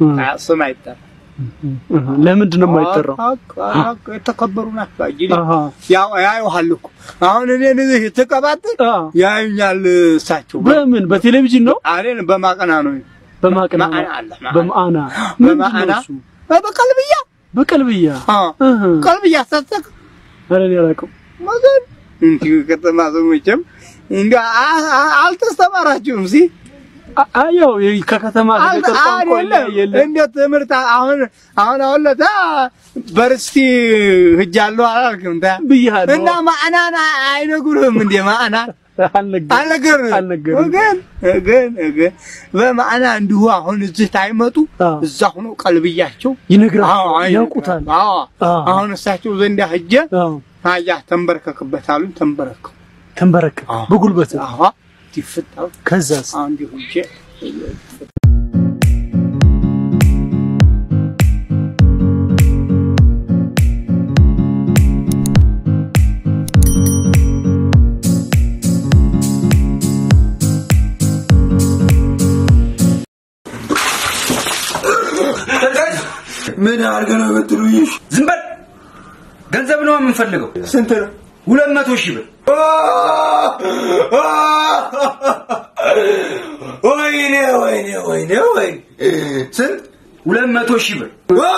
ስም አይጠራም። ለምንድን ነው የማይጠራው? የተከበሩ ናቸው። እንግዲህ አሃ ያው ያዩሃል እኮ አሁን እኔን እዚህ ትቀባጥር ያዩኛል። እሳቸው በምን በቴሌቪዥን ነው? እኔን በማቀና ነው በማቅና ማዕና አለ ማዕና። በማዕና በማዕና ምንድን ነው እሱ? በቀልብያ በቀልብያ እህ። ቀልብያ ሳተክ ኧረ እኔ አላውቅም። መገን እንዲሁ ከተማ ሰው መቼም እንዲ አልተስተማራችሁም ሲ አ- አ- ያው ይሄ ከከተማ ከገጠር ቋንቋ የለ እንደ ትምህርት አሁን አሁን አሁን ለታ በርስቲ ሂጃለሁ አላልክም ታ ብያለሁ። እና ማዕናን አይነግሩህም እንዴ ማዕናን አልነገርም አልነገርህም አልነገርም። ግን ግን ግን በማዕና እንዲሁ አሁን እዚህ ታይመጡ አዎ። እዛ ሆኖ ቀልብያቸው ይነግራቸዋል፣ አዎ፣ አይ- ያውቁታል። አዎ አዎ። አሁን እሳቸው ዘንድ ሂጄ አዎ አያ ተንበርከክበት አሉኝ ተንበረከኩ ተንበረከ አዎ። በጉልበት አዎ ይፍታው ከዛስ አሁን እንዲሁ ሂጄ ምን አድርገህ ነው የምትሉኝ? ዝም በል። ገንዘብ ነው የምንፈልገው። ስንት ነው? ሁለት መቶ ሺህ ብር። ወይኔ ወይኔ ወይኔ ወይኔ ስንት? ሁለት መቶ ሺህ ብር።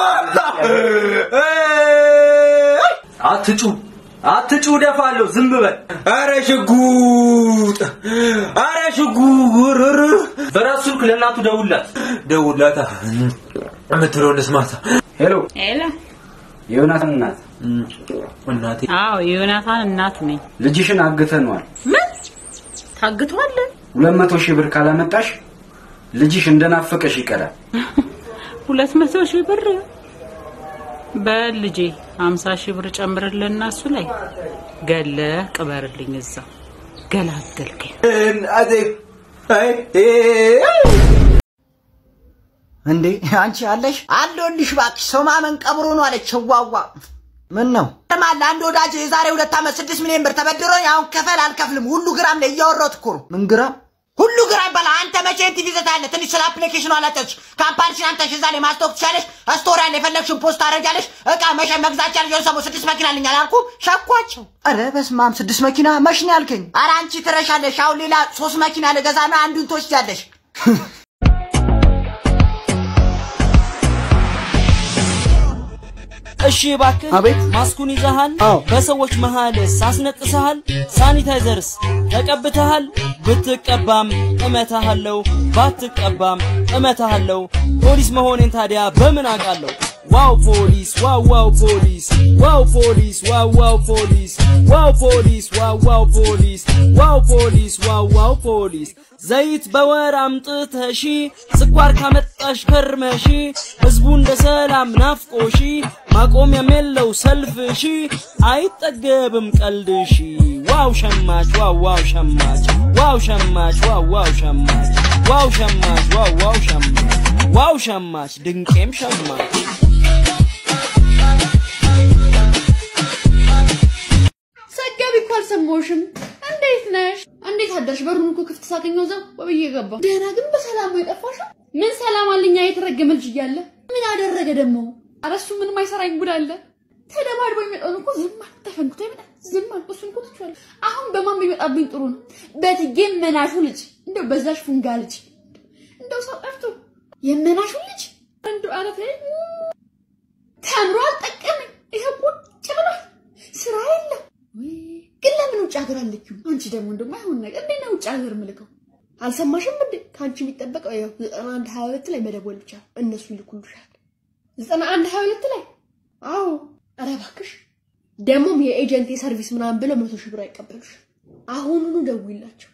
አትጩ አትጩ፣ ደፋለሁ። ዝም በል። አረ ሽጉጥ! አረ ሽጉጥ! በራሱ ስልክ ለእናቱ ደውላት። ደውላታ የምትለውን ልስማታ። ሄሎ፣ ኤላ የዮናታን እናት እናቴ አዎ የዮናታን እናት ነኝ። ልጅሽን አግተነዋል። ምን ታግቷል? ሁለት መቶ ሺህ ብር ካላመጣሽ ልጅሽ እንደናፈቀሽ ይቀራል። ሁለት መቶ ሺህ ብር በል ልጄ፣ ሀምሳ ሺህ ብር ጨምርልና እሱ ላይ ገለ ቅበርልኝ። እዛ ገላገልከኝ። እናቴ አይ እንዴ አንቺ አለሽ አለሁልሽ እባክሽ ሰው ማመን ቀብሮ ነው አለች ዋዋ ምን ነው ማለ አንድ ወዳጅ የዛሬ ሁለት ዓመት ስድስት ሚሊዮን ብር ተበድሮኝ አሁን ከፈል አልከፍልም ሁሉ ግራም ላይ እያወራሁት እኮ ነው ምን ግራም ሁሉ ግራም ይባላል አንተ መቼ ቲቪ ዘታለ ትንሽ ስለ አፕሊኬሽኑ አላጠች ካምፓኒሽን አንተ እዛ ላይ ማስታወቅ ትችላለሽ ስቶሪ ያለ የፈለግሽን ፖስት ታደርጊያለሽ እቃ መሸ መግዛት ቻለሽ የሆነ ሰሞን ስድስት መኪና አለኝ አላልኩ ሸኳቸው ኧረ በስመ አብ ስድስት መኪና መች ነው ያልከኝ ኧረ አንቺ ትረሻለሽ አሁን ሌላ ሶስት መኪና ልገዛ ነው አንዱን ትወስጃለሽ እሺ እባክህ አቤት። ማስኩን ይዘሃል? አዎ። በሰዎች መሃልስ አስነጥሰሃል? ሳኒታይዘርስ ተቀብተሃል? ብትቀባም እመታሃለሁ፣ ባትቀባም እመታሃለሁ። ፖሊስ መሆኔን ታዲያ በምን አውቃለሁ? ዋው ፖሊስ፣ ዋው ዋው ፖሊስ፣ ዋው ፖሊስ፣ ዋው ዋው ፖሊስ፣ ዋው ፖሊስ፣ ዋው ዋው ፖሊስ፣ ዋው ፖሊስ፣ ዋው ዋው ፖሊስ። ዘይት በወር አምጥተሺ፣ ስኳር ካመጣሽ ከርመሺ፣ ህዝቡ እንደ ሰላም ናፍቆሺ፣ ማቆሚያም የለው ሰልፍሺ፣ አይጠገብም ቀልድሺ። ዋው ሸማች፣ ዋው ዋው ሸማች፣ ዋው ሸማች፣ ዋው ዋው ሸማች፣ ዋው ሸማች፣ ዋው ዋው ሸማች፣ ዋው ሸማች፣ ድንቄም ሸማች። ሰጋቢ እኮ አልሰማሁሽም። እንዴት ነሽ? እንዴት አደርሽ? በሩን እኮ ክፍት ሳገኘው እዛው ወብዬ ገባ። ደህና ግን በሰላም ነው የጠፋሽው? ምን ሰላም አለኛ የተረገመ ልጅ እያለ ምን አደረገ ደግሞ? ኧረ እሱ ምንም አይሰራኝ ጉድ አለ። ተደባድቦ የሚመጣውን እኮ ዝም አልኩ፣ ተፈንክቶ ይመጣል ዝም አልኩ። እሱን እኮ ትችላለህ። አሁን በማን ቢመጣብኝ ጥሩ ነው? በትጌ መናሹ ልጅ እንደው በዛሽ ፉንጋ ልጅ እንደው ሰው ጠርቶ የመናሹ ልጅ እንደው አረፈ ተምሮ አልጠቀመኝ። ይሄ ቁጭ ብሏል፣ ስራ የለም። ወይ ግን ለምን ውጭ ሀገር አለችው? አንቺ ደግሞ እንደማይሆን ነገር እንዴት ነው ውጭ ሀገር ምልከው? አልሰማሽም እንዴ? ከአንቺ የሚጠበቀው ያው ዘጠና አንድ ሀያ ሁለት ላይ መደወል ብቻ ነው። እነሱ ይልኩልሻል። ዘጠና አንድ ሀያ ሁለት ላይ አዎ። ኧረ እባክሽ ደግሞም የኤጀንት የሰርቪስ ምናምን ብለው መቶ ሺህ ብር አይቀበሉሽ። አሁኑኑ ደውይላቸው።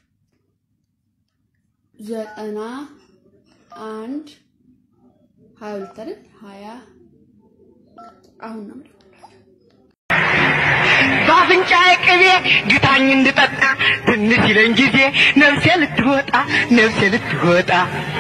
ዘጠና አንድ ሀያ ሁለት አይደል? ሀያ አሁን ነው የምደውልላቸው። በአፍንጫዬ ቅቤ ግታኝ እንድጠጣ ትንሽ ይለኝ ጊዜ ነፍሴ ልትወጣ ነፍሴ ልትወጣ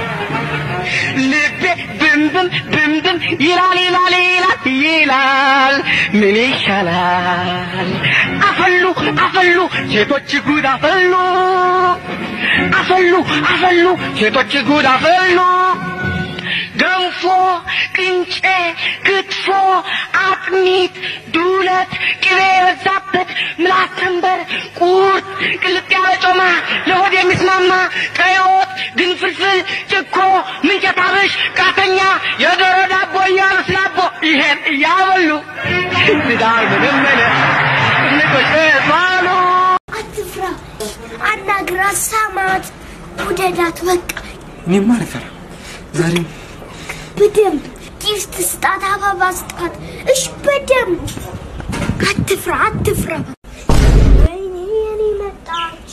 ልቤ ብንብን ብንብን ይላል ይላል ይላል ይላል ምን ይሻላል አፈሉ አፈሉ ሴቶች ጉድ አፈሉ አፈሉ አፈሉ ሴቶች ጉድ አፈሉ ገንፎ፣ ቅንጬ፣ ክትፎ፣ አጥሚት፣ ዱለት፣ ቅቤ የበዛበት ምላስ ተንበር፣ ቁርጥ፣ ቅልጥ ያለ ጮማ፣ ለሆድ የሚስማማ ቀይ ወጥ፣ ግንፍልፍል፣ ጭኮ፣ ምንቸት አብሽ፣ ቃተኛ፣ የዶሮ ዳቦ እያሉ ስላቦ ይሄን እያበሉ ትዳር ምንም ንቆች ማሉ አትፍራ፣ አናግራት፣ ሳማት፣ ውደዳት። በቃ እኔማ አልፈራም። ዛሬም በደንብ ጊፍት ስጣት፣ አበባ ስጣት። እሽ፣ በደንብ አትፍራ፣ አትፍራ። ወይኔ የኔ መጣች።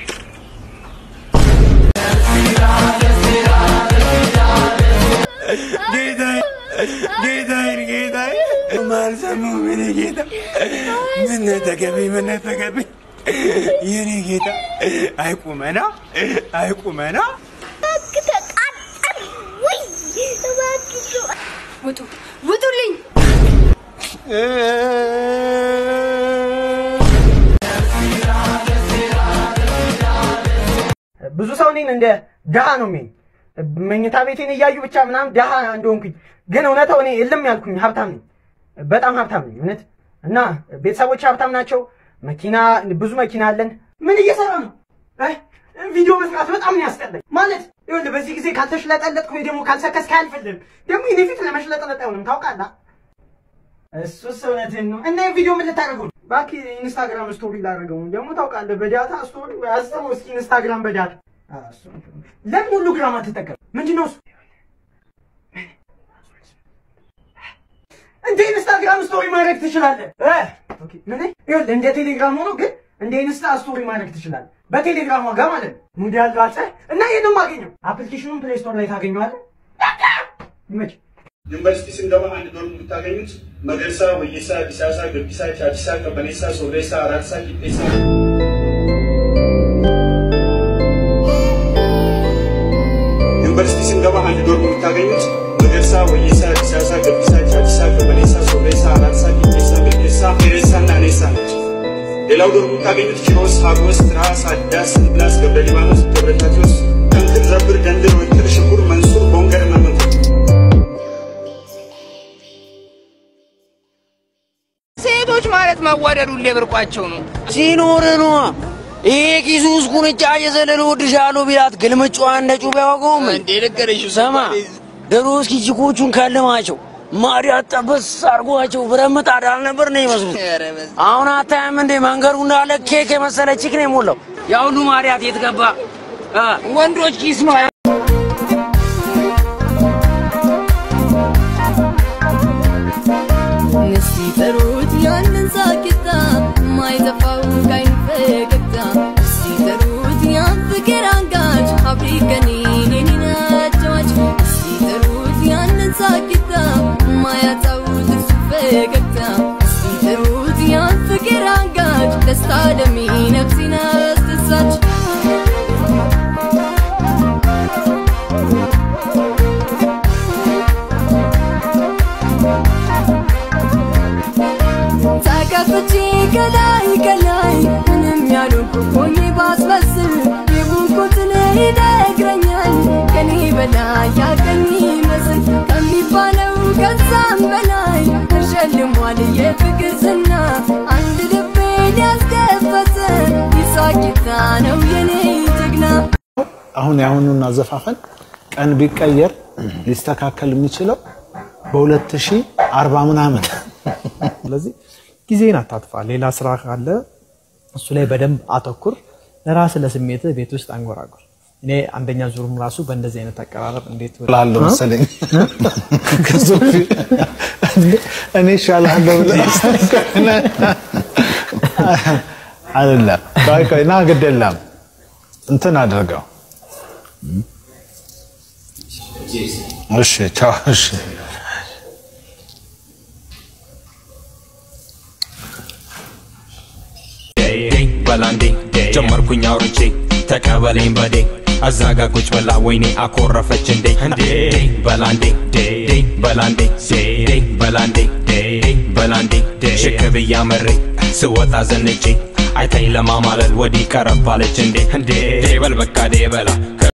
ጌታዬ ጌታዬ ጌታዬ ማልሰማው የኔ ጌታ ምን ተገቢ ምን ተገቢ የኔ ጌታ አይቁመና አይቁመና እባክህ ተቃጠል። ውይ እባክህ ውጡ፣ ውጡልኝ። ብዙ ሰው እኔን እንደ ድሃ ነው የሚኝ መኝታ ቤቴን እያዩ ብቻ ምናምን ድሃ እንደሆንኩኝ፣ ግን እውነታው እኔ እልም ያልኩኝ ሀብታም ነኝ። በጣም ሀብታም ነኝ እውነት። እና ቤተሰቦች ሀብታም ናቸው። መኪና ብዙ መኪና አለን። ምን እየሰራ ነው? እ? ቪዲዮ መስራት በጣም ነው ያስጠላኝ። ማለት ይኸውልህ በዚህ ጊዜ ካልተሽለጠለጥክ ወይ ደግሞ ካልሰከስክ አያልፍልህም። ደግሞ የኔ ፊት ለመሽለጥለጥ አይሆንም ታውቃለህ። እሱስ እውነትህን ነው። እና ቪዲዮ ምን ልታደርገው ነው? እባክህ ኢንስታግራም ስቶሪ ላደርገው ነው። ደግሞ ታውቃለህ በዳታ ስቶሪ አስበው እስኪ ኢንስታግራም በዳታ አ፣ እሱ ነው። ለምን ሁሉ ግራም አትጠቀም? ምንድነው እሱ? እንደ ኢንስታግራም ስቶሪ ማድረግ ትችላለህ። እ ኦኬ ምን ይኸውልህ እንደ ቴሌግራም ሆኖ ግን እንደ ኢንስታ ስቶሪ ማድረግ ትችላለህ። በቴሌግራም ዋጋ ማለት ነው። ሙድ ያለው አለ እና ይሄንን ማገኘው አፕሊኬሽኑን ፕሌይ ስቶር ላይ ታገኘዋለህ። ይመች ዩኒቨርሲቲ ስንገባ አንድ ዶርም የምታገኙት መገርሳ፣ ወየሳ፣ ዲሳሳ፣ ገቢሳ፣ ቻዲሳ፣ ቀበኔሳ፣ ሶሬሳ፣ አራርሳ፣ ቂጤሳ ዩኒቨርሲቲ ስንገባ አንድ ዶርም የምታገኙት መገርሳ፣ ወየሳ፣ ዲሳሳ፣ ገቢሳ፣ ቻዲሳ፣ ቀበኔሳ፣ ሶሬሳ፣ አራርሳ፣ ቂጤሳ፣ ገዴሳ፣ ሄሬሳ እና ኔሳ ነች። ሌላው ዶርም የምታገኙት ኪሮስ፣ ሀጎስ፣ ትራስ፣ አዳስ፣ እንድላስ፣ ገብረ ሊባኖስ፣ ገብረ ታቴዎስ፣ ጠንክር፣ ዘብር፣ ደንድር፣ ወይትር፣ ሽኩር፣ መንሱር፣ ቦንገር እና መንፈቅ ሴቶች ማለት መወደዱ እንደ ብርቋቸው ነው። ሲኖር ነዋ። ይሄ ኪሱ ውስጥ ቁንጫ እየዘለለ እወድሻለሁ ቢላት ግልምጫዋ እንደ ጩቤ ያወቀውም እንዴ ነገረሽ። ሰማ ድሮ እስኪ ችኮቹን ከልማቸው ማዲያት ጠበስ አርጓቸው ብረት ምጣድ አልነበር ነው ይመስሉት። አሁን አታያም እንዴ መንገዱ እንዳለ ኬክ የመሰለ ቺክ ነው የሞላው። ያ ሁሉ ማዲያት የት ገባ? አ፣ ወንዶች ኪስ ነው እስቲ ጥሩት ያንን ሳቂታ ማይጠፋው ካይን ፈገግታ እስቲ ጥሩት ያን ፍቅር አንጋች አፍሪከኔን የኔን አጫዋች እስቲ ጥሩት ያንን ሳቂታ ማያጣው ጥርሱ ፈገግታ እስቲ ጥሩት ያን ፍቅር አንጋች ደስታ ደሜ ነፍሴን አስደሳች ተከፍቼ ከላይ ከላይ ምንም ያልሆንኩ ሆኜ ባስመስል የቡኩትን ይነግረኛል ከኔ በላይ ያቀኝ ይመስል ከሚባለው ከዛም በላይ ተሸልሟል የፍቅር ዝና አንድ ልቤን ያስከፈተ ይሳቂታ ነው የኔ ጀግና አሁን የአሁኑን አዘፋፈን ቀን ቢቀየር ሊስተካከል የሚችለው በሁለት ሺህ አርባ ምናምን ስለዚህ ጊዜን አታጥፋ። ሌላ ስራ ካለ እሱ ላይ በደንብ አተኩር። ለራስ ለስሜት ቤት ውስጥ አንጎራጉር። እኔ አንደኛ ዙርም ራሱ በእንደዚህ አይነት አቀራረብ እንዴት እላለሁ መሰለኝ። ከሶፊ እኔ እሻላለሁ ብለህ አይደለም። ቆይ ቆይ ና ግድ የለም እንትን አድርገው። እሺ ቻው። እሺ በላንዴ ጀመርኩኝ አውርቼ ተቀበለኝ በዴ አዛጋ ቁጭ ብላ ወይኔ አኮረፈች እንዴ እንዴ በላንዴ ዴ በላንዴ ዴ በላንዴ ዴ በላንዴ ሽክ ብያ መሬ ስወጣ ዘንጬ አይታኝ ለማማለል ወዲህ ቀረባለች እንዴ እንዴ በል በቃ ዴ በላ